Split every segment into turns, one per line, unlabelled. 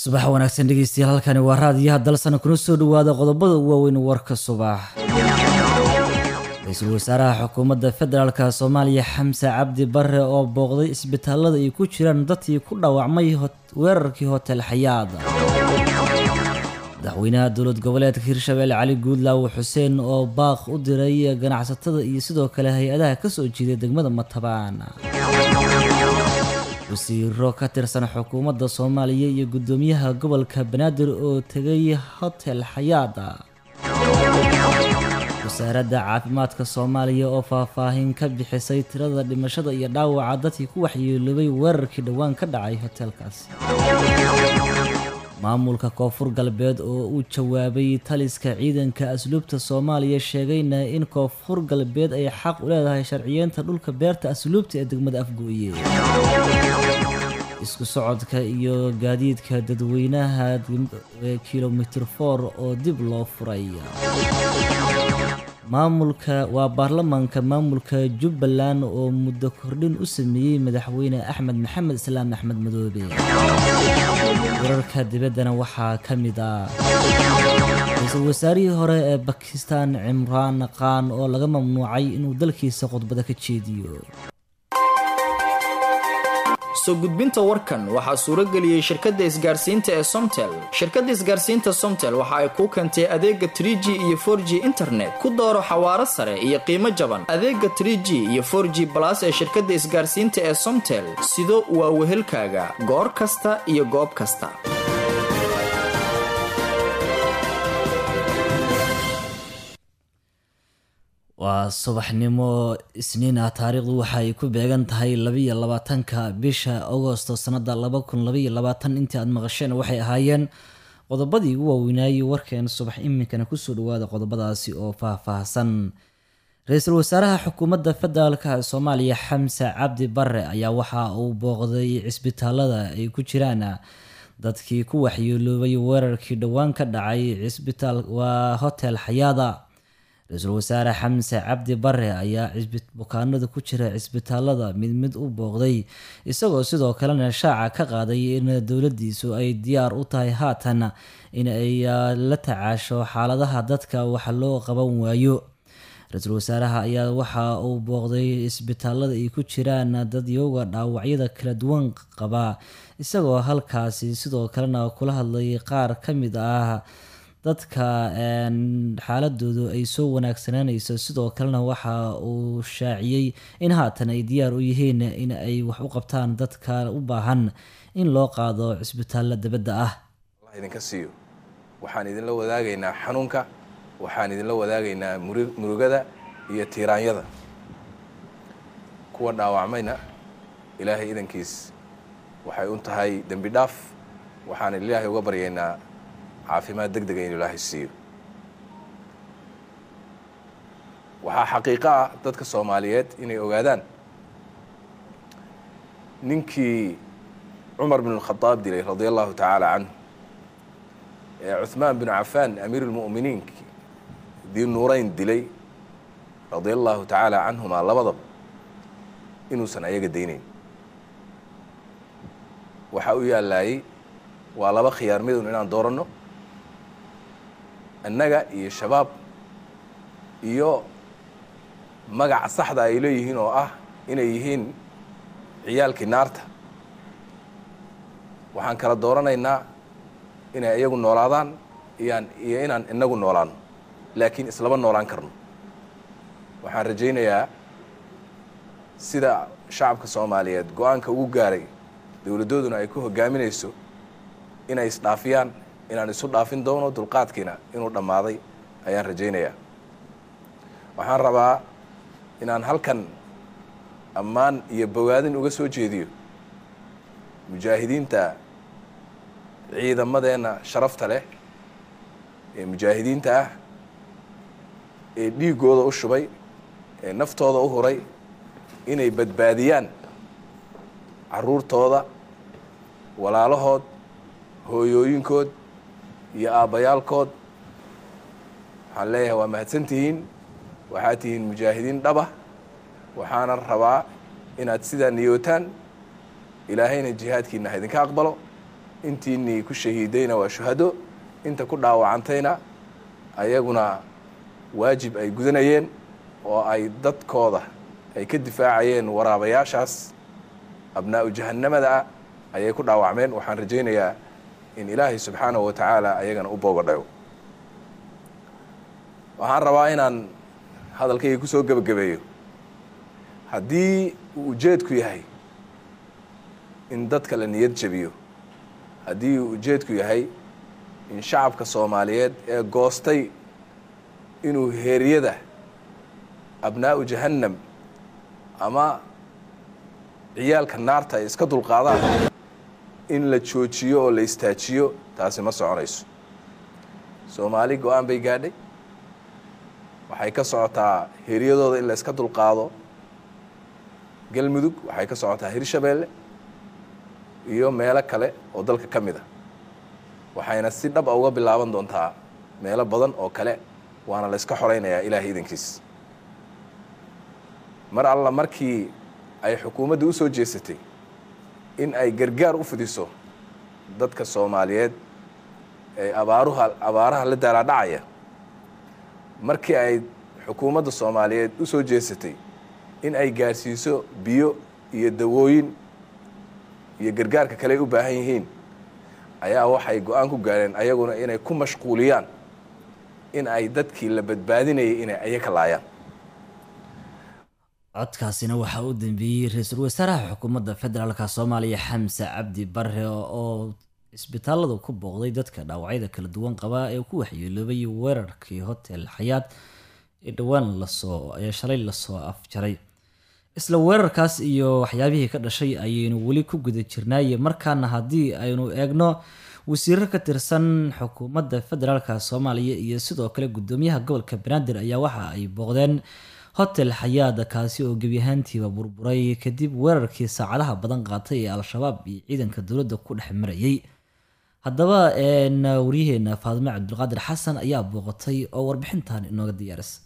subax wanaagsan dhegeystayaal halkani waa raadiyaha dalsana kuna soo dhawaada qodobada ugu waaweyn warka subax ra-iisul wasaaraha xukuumadda federaalka soomaaliya xamse cabdi bare oo booqday isbitaalada ay ku jiraan dadkii ku dhaawacmay weerarkii hotel xayaad madaxweynaha dowlad goboleedka hirshabelle cali guudlaawo xuseen oo baaq u diray ganacsatada iyo sidoo kale hay-adaha kasoo jeeday degmada matabaan wasiiro ka tirsan xukuumadda soomaaliya iyo guddoomiyaha gobolka banaadir oo tegay hotel xayaada wasaaradda caafimaadka soomaaliya oo faahfaahin ka bixisay tirada dhimashada iyo dhaawaca dadkii ku waxyeeloobay weerarkii dhowaan ka dhacay hotelkaas maamulka koonfur galbeed oo u jawaabay taliska ciidanka asluubta soomaaliya sheegayna in koonfur galbeed ay xaq u leedahay sharciyeenta dhulka beerta asluubta ee degmada afgooye isku socodka iyo gaadiidka dadweynaha kilomitir for oo dib loo furay maamulka waa baarlamaanka maamulka jubbaland oo muddo kordhin u sameeyey madaxweyne axmed maxamed islaam axmed madoobe wararka dibaddana waxaa ka mid ah ra-iisul wasaarihii hore ee bakistan cimraan qaan oo laga mamnuucay inuu dalkiisa khudbada ka jeediyo
soo gudbinta warkan waxaa suuro geliyey shirkadda isgaarsiinta ee somtel shirkadda isgaarsiinta somtel waxa ay kuu keentay adeega trie g iyo for g internet ku dooro xawaaro sare iyo qiimo jaban adeega trie g iyo for g balas ee shirkadda isgaarsiinta ee somtel sido waa wehelkaaga goor kasta iyo goob kasta
waa subaxnimo isniin ah taariikhdu waxa ay ku beegan tahay labiiyo labaatanka bisha agosto sanada laba kun labaiyo labaatan intii aad maqasheen waxay ahaayeen qodobadii ugu waaweynaaye warkeen subax iminkana kusoo dhawaada qodobadaasi oo faah-faahsan ra-iisul wasaaraha xukuumadda federaalka soomaaliya xamse cabdi bare ayaa waxa uu booqday cisbitaalada ay ku jiraan dadkii ku waxyeeloobay weerarkii dhowaan ka dhacay cisbitaal waa hotel xayaada ra-iisul wasaare xamse cabdi bare ayaa bukaanada ku jira cisbitaalada mid mid u booqday isagoo sidoo kalena shaaca ka qaaday in dowladiisu ay diyaar u tahay haatan in ay la tacaasho xaaladaha dadka wax loo qaban waayo ra-iisul wasaaraha ayaa waxa uu booqday isbitaalada ay ku jiraan dad yoga dhaawacyada kala duwan qaba isagoo halkaasi sidoo kalena kula hadlay qaar ka mid ah dadka xaaladoodu ay soo wanaagsanaanayso sidoo kalena waxa uu shaaciyey in haatan ay diyaar u yihiin in ay wax u qabtaan dadka u baahan in loo qaado cisbitaalla dabadda ah
allah idinka siiyo waxaan idinla wadaagaynaa xanuunka waxaan idinla wadaagaynaa murugada iyo tiiraanyada kuwa dhaawacmayna ilaahay idankiis waxay u tahay dembi dhaaf waxaan ilaahay uga baryaynaa caafimaad deg dega inu ilaahay siiyo waxaa xaqiiqo ah dadka soomaaliyeed inay ogaadaan ninkii cumar bin اlkhadaab dilay radia allahu tacaala canhu ee cuhmaan binu cafaan amiir اlmu'miniin dii nuurayn dilay radia allahu tacaala canhumaa labadaba inuusan ayaga daynayn waxaa u yaalaayey waa laba khiyaar midun inaan dooranno annaga iyo shabaab iyo magaca saxda ay leeyihiin oo ah inay yihiin ciyaalkii naarta waxaan kala dooranaynaa inay iyagu noolaadaan iyaan iyo inaan inagu noolaano laakiin islama noolaan karno waxaan rajaynayaa sida shacabka soomaaliyeed go-aanka ugu gaaray dowladdooduna ay ku hogaaminayso inay isdhaafiyaan inaan isu dhaafin doono dulqaadkiina inuu dhammaaday ayaan rajaynayaa waxaan rabaa inaan halkan ammaan iyo bogaadin uga soo jeediyo mujaahidiinta ciidamadeenna sharafta leh ee mujaahidiinta ah ee dhiiggooda u shubay ee naftooda u huray inay badbaadiyaan carruurtooda walaalahood hooyooyinkood iyo aabbayaalkood waxaan leeyahay waa mahadsan tihiin waxaad tihiin mujaahidiin dhaba waxaana rabaa inaad sidaa niyootaan ilaahayna jihaadkiina ha idinka aqbalo intiinii ku shahiidayna waa shuhado inta ku dhaawacantayna ayaguna waajib ay gudanayeen oo ay dadkooda ay ka difaacayeen waraabayaashaas abnaa'u jahannamada ah ayay ku dhaawacmeen waxaan rajaynayaa in ilaahay subxaanahu wa tacaala ayagana u boogadhayo waxaan rabaa inaan hadalkayga ku soo gebagabeeyo haddii uu ujeedku yahay in dadka la niyad jabiyo haddii uu ujeedku yahay in shacabka soomaaliyeed ee goostay inuu heeryada abnaa'u jahannam ama ciyaalka naarta ay iska dulqaadaan in la joojiyo oo la istaajiyo taasi ma soconayso soomaali go-aan bay gaadhay waxay ka socotaa heeryadooda in la iska dulqaado galmudug waxay ka socotaa hirshabeelle iyo meelo kale oo dalka ka mid a waxayna si dhab a uga bilaaban doontaa meelo badan oo kale waana la yska xoraynayaa ilaahay idankiis mar alla markii ay xukuumadda u soo jeesatay in ay gargaar u fidiso dadka soomaaliyeed ee abaaruha abaaraha la daalaadhacaya markii ay xukuumadda soomaaliyeed u soo jeesatay in ay gaarsiiso biyo iyo dawooyin iyo gargaarka kale ay u baahan yihiin ayaa waxay go-aan ku gaareen ayaguna inay ku mashquuliyaan in ay dadkii la badbaadinayay inay ayaka laayaan
codkaasina waxaa u dambeeyey ra-iisul wasaaraha xukuumadda federaalka soomaaliya xamse cabdi bare oo isbitaalada ku booqday dadka dhaawacyada kala duwan qaba ee ku waxyeeloobay weerarkii hotel xayaad ee dhowaan lasoo ee shalay lasoo afjaray isla weerarkaas iyo waxyaabihii ka dhashay ayaynu weli ku guda jirnaaye markaana haddii aynu eegno wasiiro ka tirsan xukuumadda federaalka soomaaliya iyo sidoo kale gudoomiyaha gobolka banaadir ayaa waxa ay booqdeen hotel xayaada kaasi oo gebi ahaantiiba burburay kadib weerarkii saacadaha badan qaatay ee al-shabaab iyo ciidanka dowladda ku dhex marayay haddaba waryaheena faadime cabdulqaadir xasan ayaa booqatay oo warbixintan inooga diyaarisa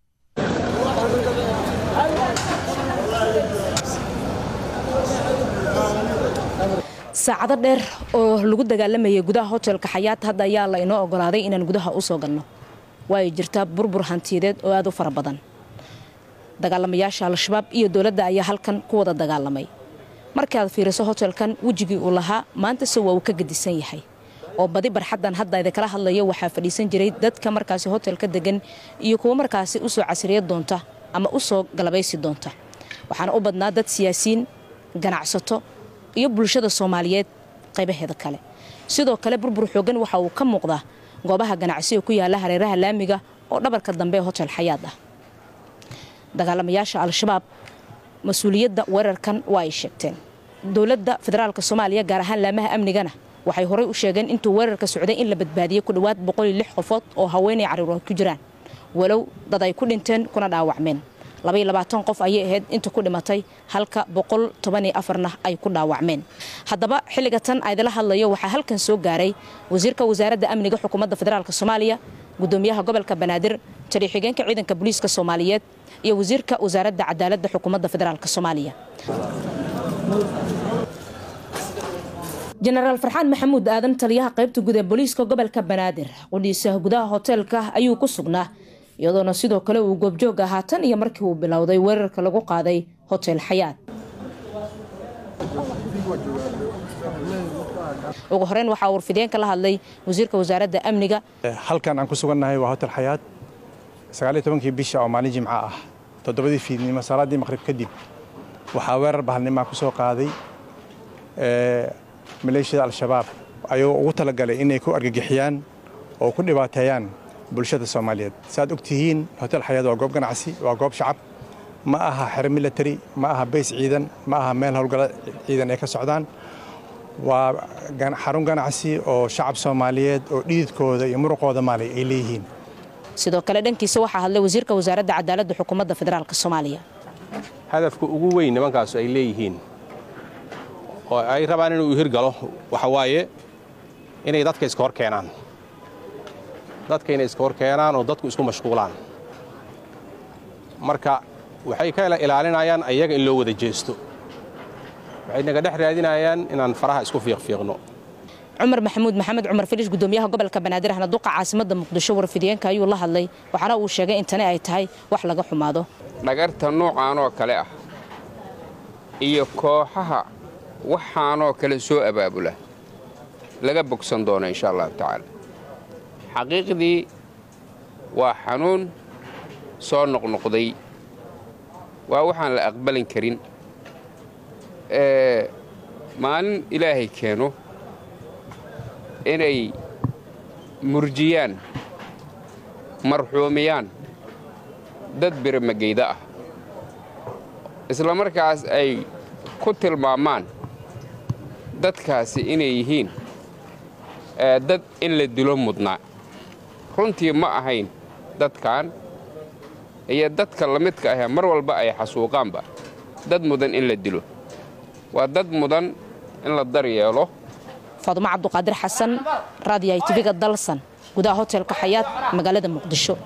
saacado dheer oo lagu dagaalamayay gudaha hotelka xayaat hadda ayaa la inoo ogolaaday inaan gudaha u soo galno waayo jirtaa burbur hantiyadeed oo aad u fara badan dagaalamayaasha al-shabaab iyo dowladda ayaa halkan ku wada dagaalamay markii aad fiiriso hotelkan wejigii uu lahaa maantase waa uu ka gedisan yahay oo badi barxaddan hadda idinkala hadlaya waxaa fadhiisan jiray dadka markaasi hotelka degan iyo kuwo markaasi usoo casriya doonta ama u soo galabaysi doonta waxaana u badnaa dad siyaasiyiin ganacsato iyo bulshada soomaaliyeed qaybaheeda kale sidoo kale burbur xoogan waxa uu ka muuqdaa goobaha ganacsiga ku yaala hareeraha laamiga oo dhabarka dambe ee hotel xayaad ah dagaalamayaasha al-shabaab mas-uuliyadda weerarkan waa ay sheegteen dowladda federaalk soomaaliya gaar ahaan laamaha amnigana waxay horey u sheegeen intuu weerarka socday in la badbaadiyey ku dhowaad qofood oo haweenay cariirood ku jiraan walow dad ay ku dhinteen kuna dhaawacmeen qof ayay ahayd inta ku dhimatay halka na ay ku dhaawacmeen haddaba xilliga tan aydala hadlayo waxaa halkan soo gaaray wasiirka wasaaradda amniga xukuumadda federaalk soomaaliya gudoomiyaha gobolka banaadir taliixigeenka ciidanka booliiska soomaaliyeed iyo wasiirka wasaaradda cadaaladda xukuumadda federaalk soomaaliya jenaraal farxaan maxamuud aadan taliyaha qaybta guud ee booliiska gobolka banaadir qudhiisa gudaha hoteelka ayuu ku sugnaa iyadoona sidoo kale uu goobjoog ahaa tan iyo markii uu bilowday weerarka lagu qaaday hotel xayaad ugu horeyn waxaa warfideenka la hadlay wasiirka wasaaradda amniga
halkan aan ku sugannahay waa hotel xayaad sagaaliyo tobankii bisha oo maalin jimco ah toddobadii fiidnimo salaaddii maqhrib kadib waxaa weerar bahalnimaa ku soo qaaday maleeshiyada al-shabaab ayagoo ugu talagalay inay ku argagixiyaan oo ku dhibaateeyaan bulshada soomaaliyeed saaad og tihiin hotel xayaad waa goob ganacsi waa goob shacab ma aha xero military ma aha bays ciidan ma aha meel howlgalo ciidan ay ka socdaan waa xarun ganacsi oo shacab soomaaliyeed oo dhididkooda iyo muruqooda maalay ay leeyihiin
sidoo kale dhankiisa waxaa hadlay wasiirka wasaaradda cadaaladda xukuumadda federaalk soomaaliya
hadafka ugu weyn nimankaasu ay leeyihiin oo ay rabaan inuu hirgalo waxa waaye inay dadka iska hor keenaan dadka inay iska hor keenaan oo dadku isku mashquulaan marka waxay ka ilaalinayaan ayaga in loo wada jeesto waxay naga dhex raadinayaan inaan faraha isku fiiqfiiqno
cumar maxamuud maxamed cumar filish gudoomiyaha gobolka banaadir ahna duqa caasimada muqdisho warfidiyeenka ayuu la hadlay waxaana uu sheegay in tani ay tahay wax laga xumaado
dhagarta noocaanoo kale ah iyo kooxaha waxaanoo kale soo abaabula laga bogsan doono insha allahu tacaala xaqiiqdii waa xanuun soo noqnoqday waa waxaan la aqbalin karin maalin ilaahay keeno inay murjiyaan marxuumiyaan dad biramageyda ah isla markaas ay ku tilmaamaan dadkaasi inay yihiin dad in la dilo mudnaa runtii ma ahayn dadkan iyo dadka la midka ahee mar walba ay xasuuqaanba dad mudan in la dilo waa dad mudan in la daryeelo
faadumo cabduqaadir xasan raadiyahay tiviga dalsan gudaha hotelka xayaad magaalada muqdisho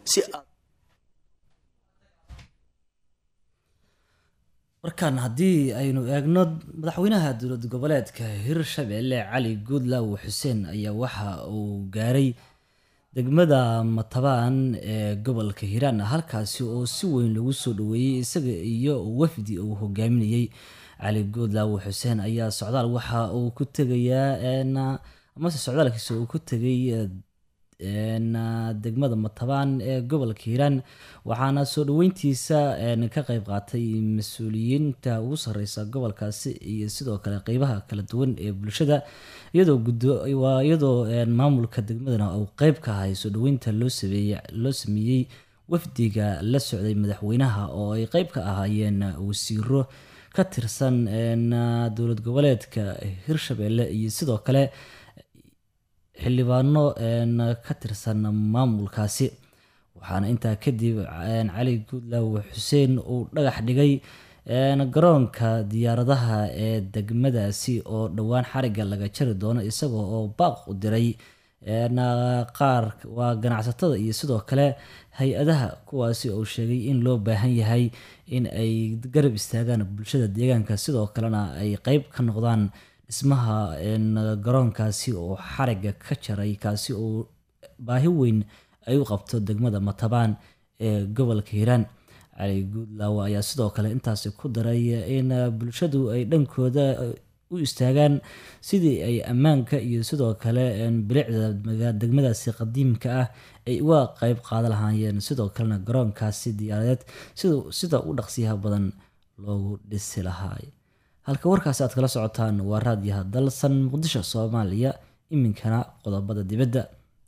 markaan haddii aynu eegno madaxweynaha dowlad goboleedka hirshabelle cali guudlaaw xuseen ayaa waxa uu gaaray degmada matabaan ee gobolka hiiraan halkaasi oo si weyn lagu soo dhaweeyey isaga iyo wafdi uu hogaaminayey cali guudlaaw xuseen ayaa socdaal waxa uu ku tegayaa amase socdaalkiisa uu ku tegay degmada matabaan ee gobolka hiiraan waxaana soo dhaweyntiisa ka qeyb qaatay mas-uuliyiinta ugu sareysa gobolkaasi iyo sidoo kale qeybaha kala duwan ee bulshada iyadoo maamulka degmadana uu qeyb ka ahay soo dhaweynta loo sameeyey wafdiga la socday madaxweynaha oo ay qeyb ka ahaayeen wasiiro ka tirsan dowlad goboleedka hirshabelle iyo sidoo kale xildhibaano ka tirsan maamulkaasi waxaana intaa kadib cali guudlaaw xuseen uu dhagax dhigay garoonka diyaaradaha ee degmadaasi oo dhowaan xariga laga jari doono isagoo oo baaq u diray qaar waa ganacsatada iyo sidoo kale hay-adaha kuwaasi uu sheegay in loo baahan yahay in ay garab istaagaan bulshada deegaanka sidoo kalena ay qeyb ka noqdaan dhismaha garoonkaasi oo xariga ka jaray kaasi oo baahi weyn ay u qabto degmada matabaan ee gobolka hiiraan cali guudlaawo ayaa sidoo kale intaasi ku daray in bulshadu ay dhankooda u istaagaan sidii ay ammaanka iyo sidoo kale bilicda degmadaasi qadiimka ah ay uga qeyb qaadan lahaayeen sidoo kalena garoonkaasi diyaaradeed sida u dhaqsiyaha badan loogu dhisi lahaa halka warkaasi aad kala socotaan waa raadiyaha dalsan muqdisho soomaaliya iminkana qodobada dibadda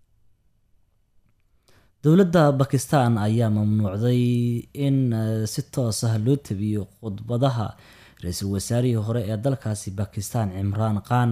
dowladda bakistan ayaa mamnuucday in si toos ah loo tabiyo khudbadaha ra-iisul wasaarihii hore ee dalkaasi bakistan cimraan khan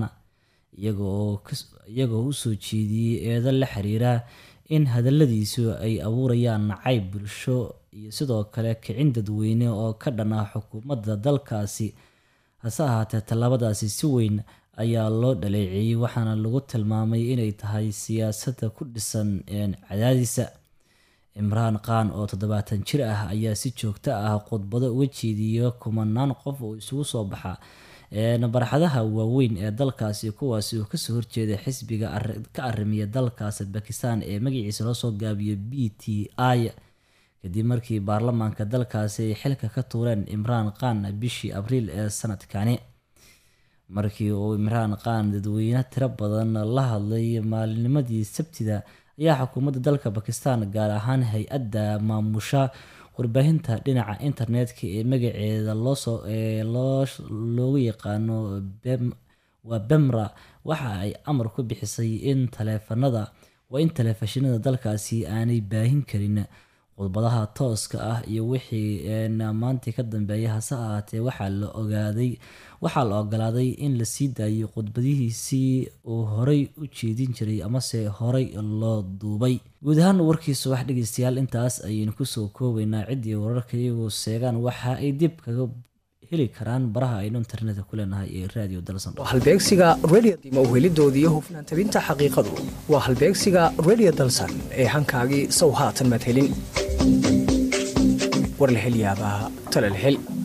iyagoo u soo jeediyey eedo la xiriira in hadaladiisu ay abuurayaan nacayb bulsho iyo sidoo kale kicin dadweyne oo ka dhan ah xukuumadda dalkaasi hase ahaatee tallaabadaasi si weyn ayaa loo dhaleeceeyey waxaana lagu tilmaamay inay tahay siyaasadda ku dhisan cadaadisa cimraan khan oo toddobaatan jir ah ayaa si joogto ah khudbado uga jeediya kumanaan qof oo isugu soo baxa barxadaha waaweyn ee dalkaasi kuwaasi oo kasoo horjeeda xisbiga ka arimiya dalkaasi bakistan ee magaciisa loosoo gaabiyo b t i kadib markii baarlamaanka dalkaasi ay xilka ka tuureen imraan khan bishii abriil ee sanadkani markii uu imraan khan dadweyne tiro badan la hadlay maalinimadii sabtida ayaa xukuumadda dalka bakistan gaar ahaan hay-adda maamusha warbaahinta dhinaca internetka ee magaceeda loogu yaqaano waa bemra waxa ay amar ku bixisay in taleefanada waa in taleefashinada dalkaasi aanay baahin karin khudbadaha tooska ah iyo wixii maantii ka dambeeya hase ahaatee waxaa la ogaaday waxaa la ogolaaday in la sii daayo khudbadihiisii uu horey u jeedin jiray amase horey loo duubay guud ahaan warkii subax dhegeystayaal intaas ayaynu kusoo koobaynaa ciddii wararka iyagu seegaan waxa ay dib kaga heli karaan baraha aynu internetka ku leenahay ee radio dalsan
halbeegsiga radio dima uhelidoodii hufnaan tabinta xaqiiqadu waa halbeegsiga radio dalsan ee hankaagii sow haatan madhelin warlahelyaabaha talalhel